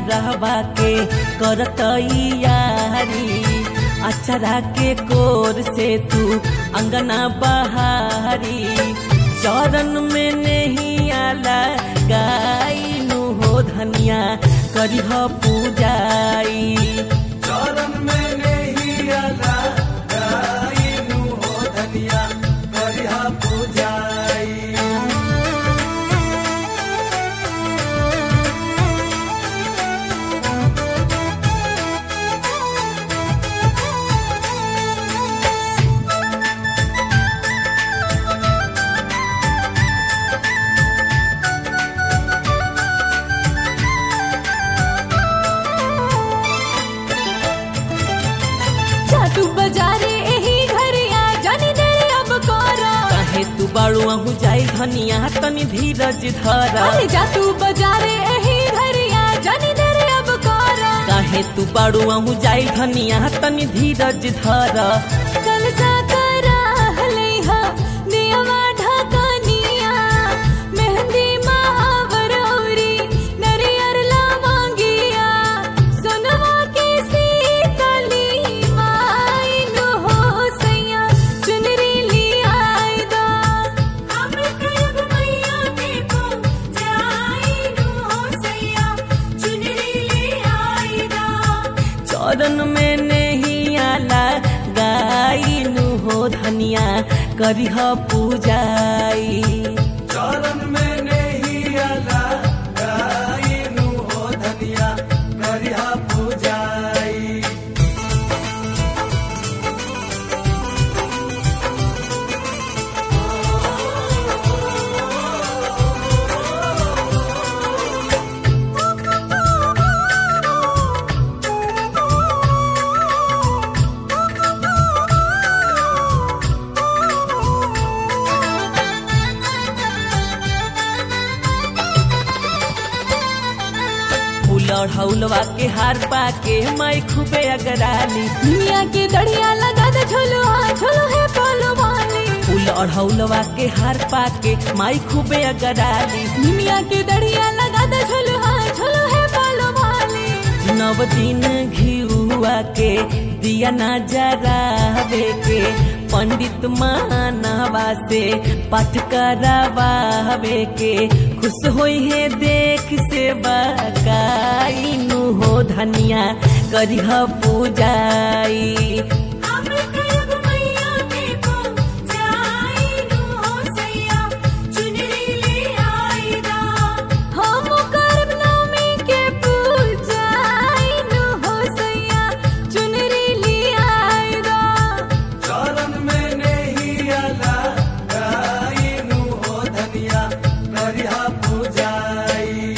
रहबा के करत यारी अचरा के कोर से तू अंगना बहारी चरण में नहीं आला गाइनु हो धनिया करिह पूजाई चरण में नहीं आला गाइनु हो धनिया करिहा पूजाई जातू बजारे एही घरिया जानी दे अब कोरा काहे तू बाड़ू आहू जाई धनिया तनी धीरज धरा अरे जातू बजारे एही घरिया जानी दे अब कोरा काहे तू बाड़ू आहू जाई धनिया तनी धीरज धरा कल सा करा हलेहा दियवा ढकनिया मेहंदी महावर औरी नरियर लवंगिया सोनवा के सीतली माई नु हो सैया चुनरी लियाई दा हम करब मैया के को जाई नु हो सैया चुनरी लियाई दा चरण में नहीं आला गाइनु हो धनिया करिह पूजाई चरण में नहीं आला गाइनु हो धनिया करिहा पूजाई फूल हौलवा के हार पाके माई खूबे अगराली दुनिया के दढ़िया लगा दे झोलो हाँ झोलो है बोलो वाली फूल अढ़ौलवा के हार पाके माई खूबे अगराली दुनिया के दढ़िया लगा दे झोलो हाँ झोलो है बोलो वाली नव दिन घिउआ के दिया ना जरावे के पंडित मानवा से पाठ करावे के खुश होई है देख से बकाइनु हो धनिया करिह पूजाई हम करब मैया के को जाई नु हो सैया चुनरी ले आई दा हम करब नवमी के पूजाई नु हो सैया चुनरी ले आई दा चरण में नहीं आला गाइनु हो धनिया करिहा पूजाई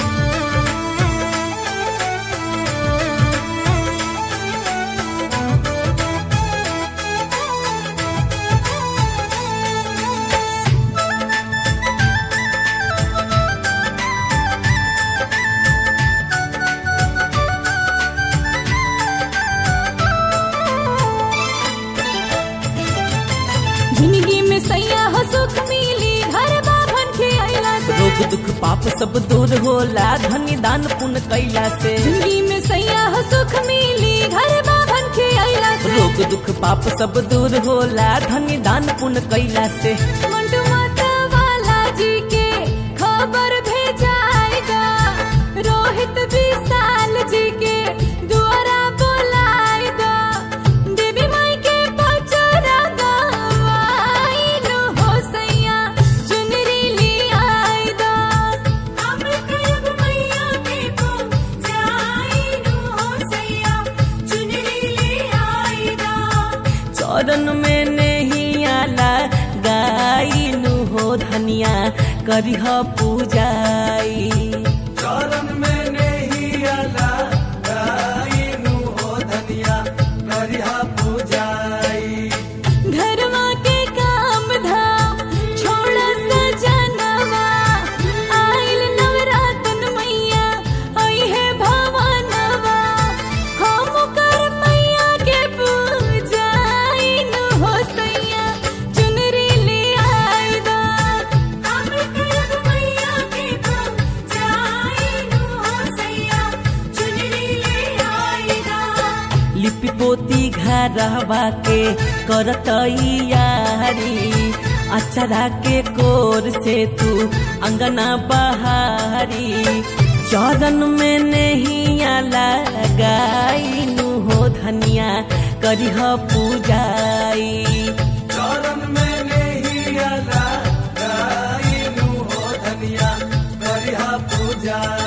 जिंदगी में सैया हो सुख मिली घर बाभन के अइला से रोग दुख पाप सब दूर होला धनी दान पुण्य कैला से जिंदगी में सैया हो सुख मिली घर बाभन के अइला से रोग दुख पाप सब दूर होला धनी दान पुण्य कैला से मंटू माता वाला जी के खबर भेजाएगा रोहित विशाल जी के द्वारा बुलाएगा देवी माई के पचरा गवाई नु हो सैया चुनरी ले आएगा हम करब मैया के को जाई नु हो सैया चुनरी ले आएगा चरण में नहीं आला गाइनु हो धनिया करिह पूजाई चरण में नहीं आला गाइनु हो धनिया करिहा पूजाई घरवा के काम धाम छोड़ सजनवा आइल नवरातन मैया आई है भवनवा हम कर मैया के पूजाई नु हो सैया चुनरी ले आई दा हम करब मैया के पूजाई नु हो सैया रहबा के करत यारी अचरा के कोर से तू अंगना बहारी चरण में नहीं लगाई हो धनिया करिह पूजाई चरण में नहीं आला गाइनु हो धनिया करिहा पूजा